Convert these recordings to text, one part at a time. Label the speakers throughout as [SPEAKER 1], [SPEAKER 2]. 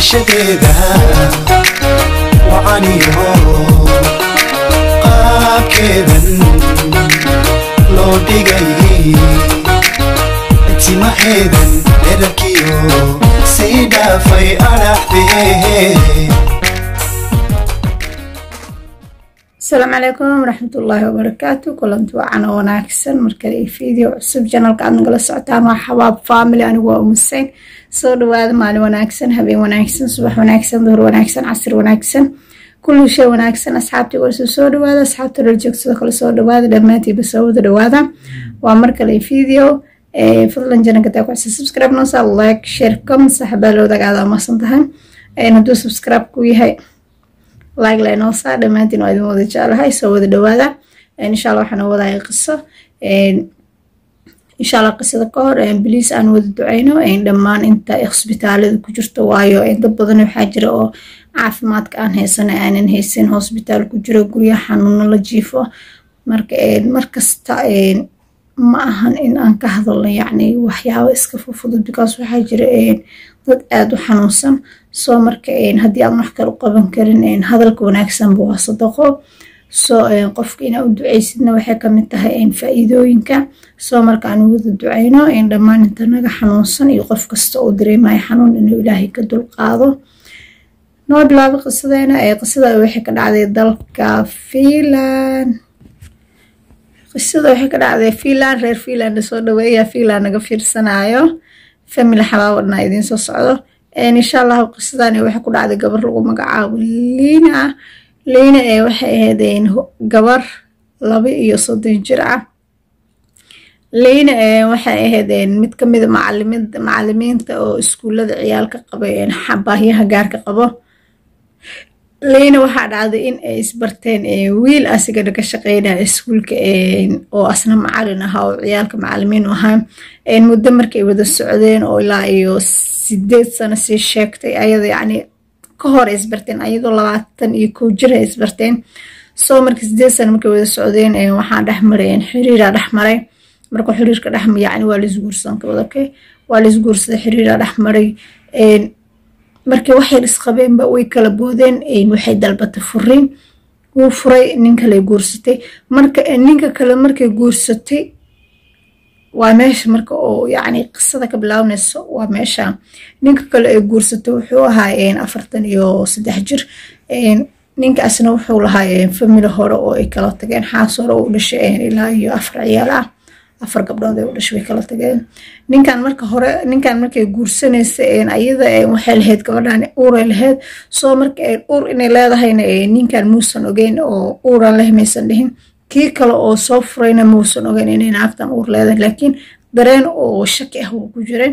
[SPEAKER 1] dhalashadeeda wacaniyo qaabkeedan loo dhigay timaheedan dherarkiyo sii dhaafay adhaxdee
[SPEAKER 2] asalaamu calaykum waraxmatullaahi wabarakaatu kulanti wacan oo wanaagsan markale video cusub janalka aad nagala socotaan waa xabaab family anigu waa umuseyn soo dhawaada maalin wanaagsan habeen wanaagsan subax wanaagsan duhur wanaagsan casir wanaagsan kulli shay wanaagsan asxaabtii warso soo dhawaada asxaabta dhaljoog sidoo kale soo dhawaada dhammaantiiba soo wada dhawaada waa markale video fadlan janalka taa kuxisa subscribe noosa like share comment saxbaa loo dagaada amasan tahay hadduu subscribe ku yahay like laynoo saa dhammaantiin waa idin wada jeclahay soo wada dhawaada insha allah waxaan wadaya qiso insha allah qisada ka hor biliis aan wada duceyno dhammaan inta hosbitaalada ku jirto waayo dad badan waxaa jira oo caafimaadka aan haysana aanan haysan hosbitaal ku jiro guryaha xanuuno la jiifo marka markasta ma ahan in aan ka hadalno yacni waxyaabo iska fufudud because waxaa jira dad aada u xanuunsan soo marka haddii aan wax kale u qaban karin hadalka wanaagsanba waa sadaqo soo qofka inaa u duceysidna waxay kamid tahay faa-iidooyinka soo marka aan wada duceyno dhammaan inta naga xanuunsan iyo qof kasta oo dareemayo xanuun inuu ilaahay ka dulqaado noo bilaabo qisadeena qisada waxay ka dhacday dalka fiinland qisada waxay ka dhacday fiinland reer fiinland soo dhaweeya fiinland naga fiirsanayo family xabaabadna idiin soo socdo insha allahu qisadan waxay ku dhacday gabar lagu magacaabo liina liina ee waxay ahayd gabar laba iyo soddon jir ah liina ee waxay ahayd mid kamida macalimiinta oo iskuullada ciyaalka qabay baahyaha gaarka qabo liina waxaa dhacday in ay isbarteen wiil asigana ka shaqeynaya iskuulka oo asna macalin ahaa oo ciyaalka macalimiin u ahaa muddo markay wada socdeen oo ilaa iyo sideed sano sii sheegtay ayada yacni ka hor ay isbarteen ayadoo labaatan iyo kow jir ay isbarteen soo marka sideed sano markay wada socdeen waxaa dhexmaray xiriiraa dhexmaray marka xiriirka dhex yacni waa laisguursan okay waa laisguursaday xiriiraa dhexmaray markii waxay isqabeenba way kala boodeen waxay dalbatay furiin wuu furay nin kale guursatay marka ninka kale markay guursatay waa meesha marka oo yacni qisada ka bilaabanayso waa meesha ninka kale ay guursatay wuxuu ahaa afartan iyo saddex jir ninkaasna wuxuu lahaa famili hore oo ay kala tageen xaas hore u dhashay ilaa iyo afar ciyaal ah afar gabdhood ay u dhashay way kala tageen ninkan marka hore ninkan markay guursanaysa ayada waxay lahayd gabadhan uuray lahayd soo marka uur inay leedahayna ninkan muusan ogeyn oo uuran leh maysan dhihin kii kale oo soo furayna muusan ogeyn inay naagtan uur leedahay laakiin dareen oo shaki ah wuu ku jiray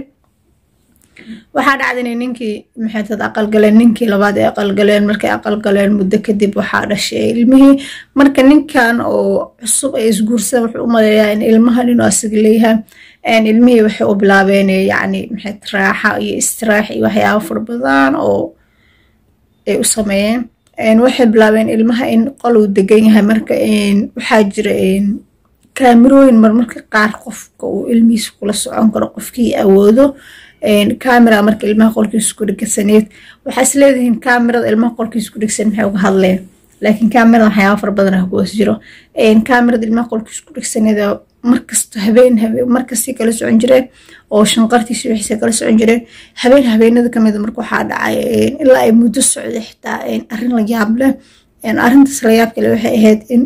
[SPEAKER 2] waxaa dhacda inay ninkii maxaytad aqalgaleen ninkii labaad ay aqalgaleen markay aqalgaleen muddo kadib waxaa dhashay ilmihii marka ninkan oo cusub ay isguursan wuxuu u maleeyaa in ilmahan inuu asiga leeyahay ilmihii waxay u bilaabeen yacni maxay raaxa iyo istiraax iyo waxyaabo fara badan oo ay u sameeyeen waxay bilaabeen ilmaha in qol uu degan yahay marka waxaa jira kaamirooyin marmarka qaar qofka uu ilmihiisa kula socon karo qofkii awoodo camera marka ilmaha qolkiisa ku dhegsaneed waxaa is leedihiin camerada ilmaha qolkiisa ku dhegsan maxay uga hadleen laakiin camerada waxyaaba fara badan ah kuwas jiro camerada ilmaha qolkiisa ku dhegsaneed markasta habeen habeen markastay kala socon jireen oo shanqartiisa wixiisa kala socon jireen habeen habeenada kamida marka waxaa dhacay ilaa ay muddo socday xitaa arrin la yaab leh arrintaas la yaab kale waxay ahayd in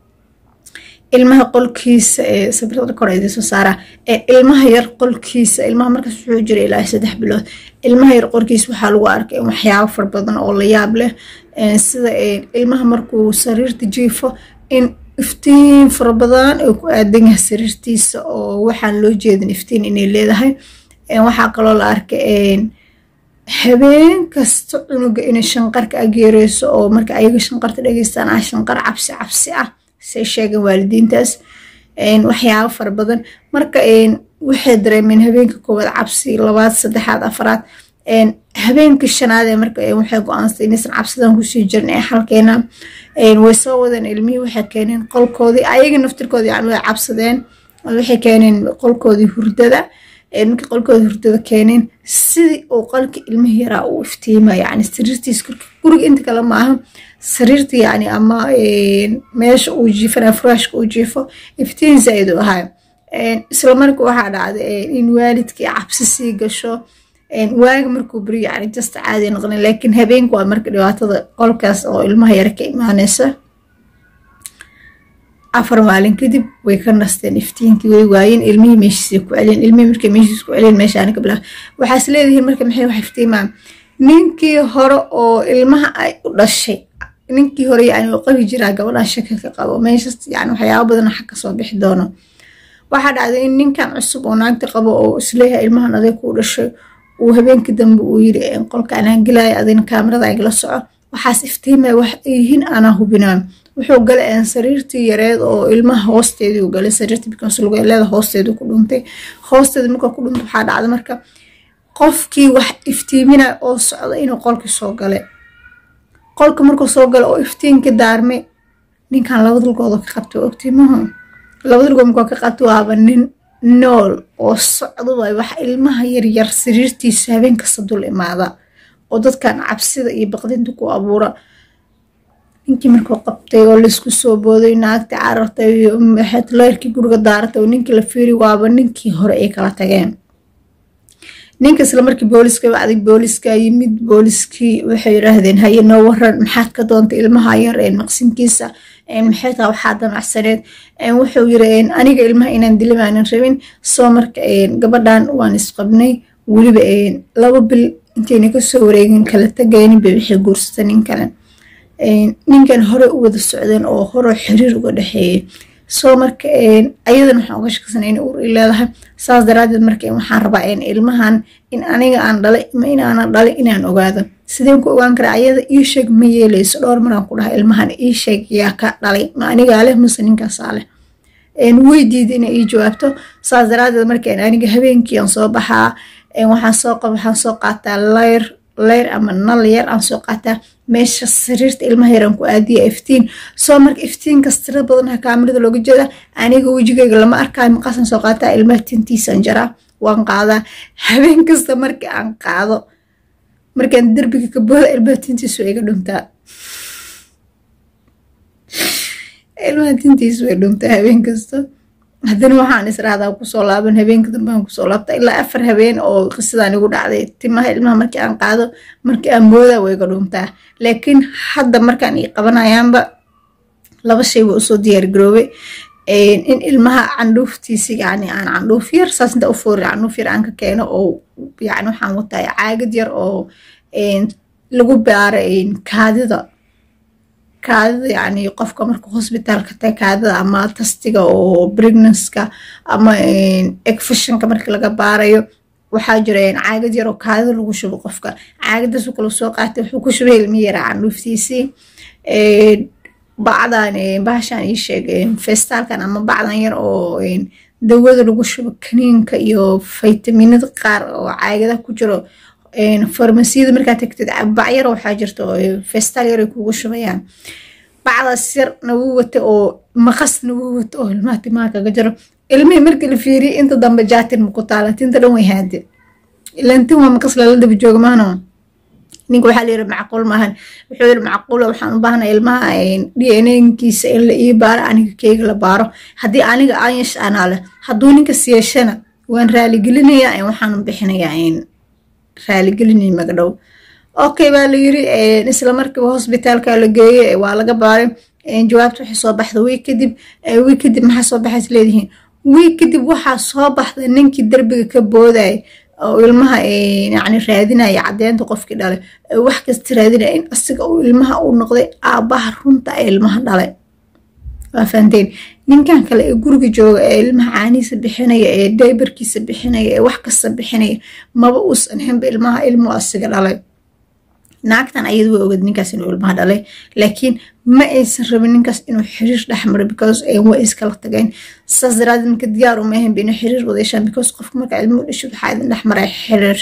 [SPEAKER 2] ilmaha qolkiisa ee sabrada kor idiin soo saara ilmaha yar qolkiisa ilmaha markaas wuxuu jiray ilaa saddex bilood ilmaha yar qolkiisa waxaa lagu arkay waxyaabo fara badan oo la yaab leh sida ilmaha markuu sariirta jiifo in iftiin fara badan ay ku aadan yahay sariirtiisa oo waxaan loo jeedin iftiin inay leedahay waxaa kaloo la arkay habeen kasta cunuga inay shanqarka ageereyso oo marka ayaga shanqarta dhegeystaan ah shanqar cabsi cabsi ah say sheegeen waalidiintaas waxyaabo fara badan marka waxay dareemeen habeenka koowaad cabsi labaad saddexaad afaraad habeenka shanaad ee marka waxay go-aansatay inaysan cabsidan kusii jirin ee xalkeena way soo wadeen ilmihii waxay keeneen qolkoodii ayaga naftirkoodii yani way cabsadeen waxay keeneen qolkoodii hurdada markii qolkooda hurdada keeneen sidii uu qolka ilmihii yaraa uu iftiima yani sariirtiis guriga inta kale maaha sariirta yani ama meesha uu jiifana furaashka uu jiifo iftiin zaaid u ahaa isla marka waxaa dhacday in waalidkii cabsi sii gasho waaga markuu beri yani jasta caadi noqonin laakiin habeenka waa marka dhibaatada qolkaas oo ilmaha yara ka imaaneysa afar maalin kadib way ka nasteen iftiinkii way waayeen ilmihii meeshiisa ku celiyeen ilmihii markay meeshiisa ku celiyeen meeshaani ka bilaa waxaas leedihiin marka maxay wax iftiimaan ninkii hore oo ilmaha ay u dhashay ninkii hore yani oo qabi jiraa gabadhan shaka ka qabo meeshas yani waxyaaba badan xag kasoo bixi doono waxaa dhacday in ninkan cusub oo naagta qabo oo isleeyahay ilmahan adeeg kuu dhashay uu habeenkii dambe uu yiri qolka anaan gelaya adina kaamirada igala soco waxaas iftiimaya wax yihiin anaa hubinaan wuxuu galay sariirtii yareed oo ilmaha hoosteedii u galay sariirtii because lugeeleeda hoosteedu ku dhuntay hoosteeda markaa ku dhuntay waxaa dhacday marka qofkii wax iftiiminaya oo socda inuu qolkii soo galay qolka markuu soo gala oo iftiinkii daarmay ninkan laba dalgooda ka qabtay ogtiimaha laba dalgood markuu ka qabtay waaba nin nool oo socda waay wax ilmaha yaryar sariirtiisa habeen kasta dul imaada oo dadkan cabsida iyo baqdinta ku abuura ninkii markuu qabtay oo laisku soo booday naagta carartay leyrkii guriga daaratay oo ninkii la fiiri waaba ninkii hore ay kala tageen ninka isla markii booliska wacday booliska yimid booliskii waxay yiraahdeen haye noo waran maxaad ka doontay ilmaha yar maqsinkiisa maxay taa waxaa damacsaneed wuxuu yiri aniga ilmaha inaan dilimaanan rabin soo marka gabadhan waan isqabnay weliba laba bil intayna kasoo wareegin kala tagaynin bay waxay guursata nin kale ninkan hore u wada socdeen oo hore xiriir uga dhexeeyay soo marka ayadan waxaan uga shakasana in ur leedahay saas daraadeed marka waxaan rabaa ilmahan in aniga aan dhalay ma inaanan dhalay inaan ogaado sideen ku ogaan karaa ayada ii sheeg ma yeeleyso dhowr maraan ku dhahay ilmahan ii sheeg yaa ka dhalay ma anigaa leh mase ninkaasaa leh way diida inay ii jawaabto saas daraadeed marka aniga habeenkii aan soo baxaa waxaan soo waxaan soo qaataa leyr leyr ama nal yar aan soo qaataa meesha sariirta ilmaha yaraan ku aadiya iftiin soo marka iftiinkas tira badanha kaamirada looga jeeda aniga wejigayga lama arkaayo maqaasan soo qaataa ilmaha tintiisaan jaraa waan qaadaa habeen kasta marka aan qaado markaan derbiga ka booda ilmaha tintiisu way iga dhuntaa ilmaha tintiisu way dhuntaa habeen kasta haddana waxaan israahdaa kusoo laaban habeenka dambaan kusoo laabta ilaa afar habeen oo qisadaan igu dhacday timaha ilmaha markii aan qaado markii aan moodaa way iga dhuntaa laakiin hadda markaan ii qabanayaanba laba shay waa usoo diyaargaroobay in ilmaha candhuuftiisi yani aan candhuuf yar saas inta u foori candhuuf yar aan ka keeno oo yani waxaan wataa caagad yar oo lagu baaro kaadida kaadida yani qofka marka hosbitaalka ta kaadida ama tastiga oo pregnanska ama egfashinka marka laga baarayo waxaa jira caagad yar oo kaadida lagu shubo qofka caagadaasuu kala soo qaatay wuxuu ku shubay ilmi yara candhuuftiisii bacdan bahashan ii sheeg festaalkan ama bacdan yar oo dawada lagu shubo kaniinka iyo faytaminada qaar oo caagadaha ku jiro farmasiyada markaa tagtid bacyar waxaa jirta festaal yar ay kugu shubayaan bacdaas yar nagu wata oo maqas nagu wata oo ilmaha timaha kaga jiro ilmihii markii la fiiriyay inta dambe jaatin maku taala tinta dhan way haade ilan tin waa maqas lala daba jooga maano ninka waxaa la yiri macquul maahan wuxuu yiri macquula waxaan u baahnaa ilmaha d n nkiisa in la ii baaro aniga keyga la baaro haddii aniga aan yeesh anaa leh hadduu ninkas yeeshana waan raaligelinayaa waxaan bixinayaa raaligelinay magadhow okay baa la yiri isla markiiba hosbitaalka la geeyey waa laga baaray jawaabta waxay soo baxda wiig kadib wiig kadib maxaa soo baxays leedihiin wiig kadib waxaa soo baxda ninkii derbiga ka boodaya oo ilmaha yani raadinaya caddeynta qofkii dhalay wax kasta raadinaya in asiga uu ilmaha u noqday aabbaha runta ee ilmaha dhalay waa fahanteen ninkan kale ee guriga jooga ee ilmaha caanihiisa bixinaya ee daybarkiisa bixinaya ee wax kasta bixinaya maba uusan ahaynba ilmaha ilmu asiga dhalay naagtan ayada way oged ninkaas inuu ilmaha dhalay laakiin ma aysan rabin ninkaas inuu xiriir dhexmaro because way iskala tageen saas daraadeed marka diyaar uma ahaynba inuu xiriir wada yeeshaan because qofka marka ilmuhu dhasho waxaa idin dhexmaray xiriir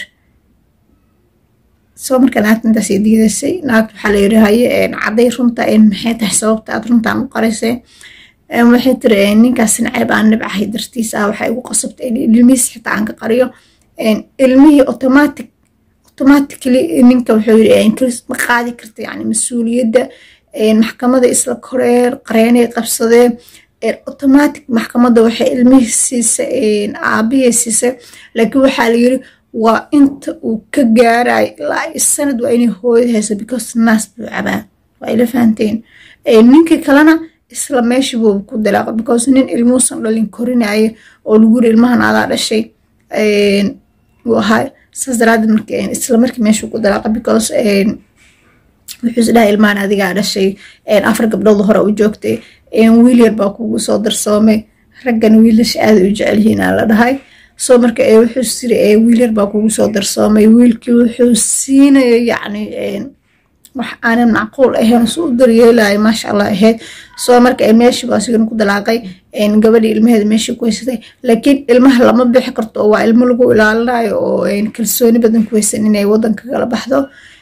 [SPEAKER 2] soo marka naagta intaas ay diidaysay naagta waxaa la yiri haye cadday runta maxay tahay sababta aad runtaan u qaraysay waxay tiri ninkaas nacayb aan nibcahay dartiisa ah waxay igu qasabtay in ilmihiis xitaa aan ka qariyo ilmihii automatic automatically ninka wuxuu yiri ma qaadi karta yani mas-uuliyadda maxkamada isla koreen qareenay qabsadeen automatic maxkamadda waxay ilmihii siisay aabihii siisay laakiin waxaa la yiri waa inta uu ka gaarayo ilaa sanad waa inay hooyada hayso because naas buu cabaa waa ila fahanteen ninkii kalena isla meeshii buu ku dilaaqa because nin ilmuusan dhalin korinaya oo lagu yiri ilmahan adaa dhashay uu ahaa saas daraadeed marka isla markii meeshuu ku dilaaqa because wuxuu is dhahay ilmahan adigaa dhashay afar gabdhood hore u joogtay wiil yar baa kugu soo darsoomay raggan wiilasha aada u jecel yihiin aa la dhahay soo marka wuxuu siri wiil yar baa kugu soo darsoomay wiilkii wuxuu siinaya yacni wax aanan macquul ahayn su u daryeelayo maasha allah ahayd soo marka meeshii baa sigana ku dalaaqay gabadhii ilmaheeda meeshii ku haysatay laakiin ilmaha lama bixi karto oo waa ilmo lagu ilaalinayo oo kalsooni badan ku haysan inay wadanka kala baxdo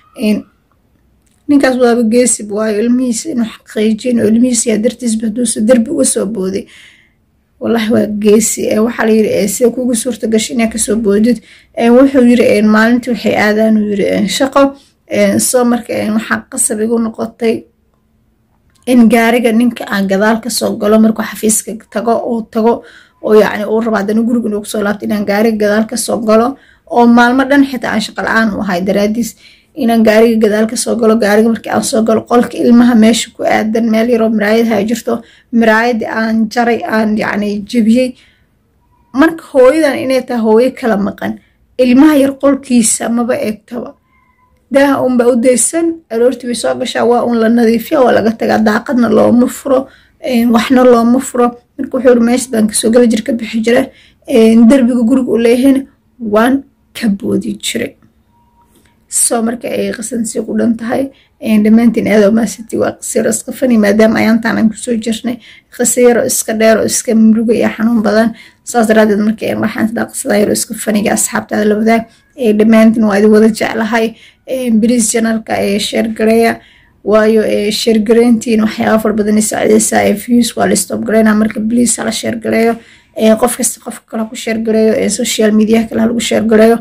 [SPEAKER 2] ninkaas waaba geesib waayo ilmihiisa inuu xaqiijin oo ilmihiisa yaa dartiisba haduusa derbi uga soo booday wallahi waa geesi waxaa layiri sida kugu suurta gashay inaa kasoo boodid wuxuu yiri maalintii waxay aadaan uu yiri shaqo soo marka waxaa qasab igu noqotay in gaariga ninka aan gadaal kasoo galo markuu xafiiska tago oo tago oo yacni uu rabo haddana guriga inuu kusoo laabto inaan gaariga gadaal kasoo galo oo maalmo dhan xitaa aan shaqa la-aan u ahay daraadiis inaan gaariga gadaal kasoo galo gaariga markii aan soo galo qolka ilmaha meesha ku aadan meel yaroo miraayadaha jirto miraayadii aan jaray aan yacni jebiyey marka hooyadan inay tahay hooyo kala maqan ilmaha yar qolkiisa maba eegtaba daaha unba u daysan aroortii bay soo gashaa waa un la nadiifiya waa laga tagaa daaqadna looma furo waxna looma furo marka wuxuu iri meesha baan kasoo gala jir ka bixi jira derbiga guriga u leeyahayna waan ka boodi jiray soo marka ay qasansii ku dhan tahay dhammaantiin aado maasiti waa qasiiro iska fani maadaama ayaantaan aan kusoo jirnay qasiiro iska dheer oo iska muruga iyo xanuun badan saas daraadeed marka waxaan isdhaa qasada yaro iska faniga asxaabtaada la wadaag dhammaantiin waa idin wada jeclahay bris janalka ee sheergareeya waayo sheergareyntiin waxyaaba far badan saacideysaa ee views waa la stop gareynaa marka bliis hala sheergareeyo qof kasta qofka kale ku sheergareeyo social media kale halagu sheergareeyo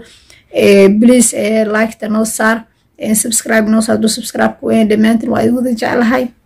[SPEAKER 2] please liketa noo saar subscribe noo saar hadduu subscribe ku weyn dhammaantiin waa idin wada jeclahay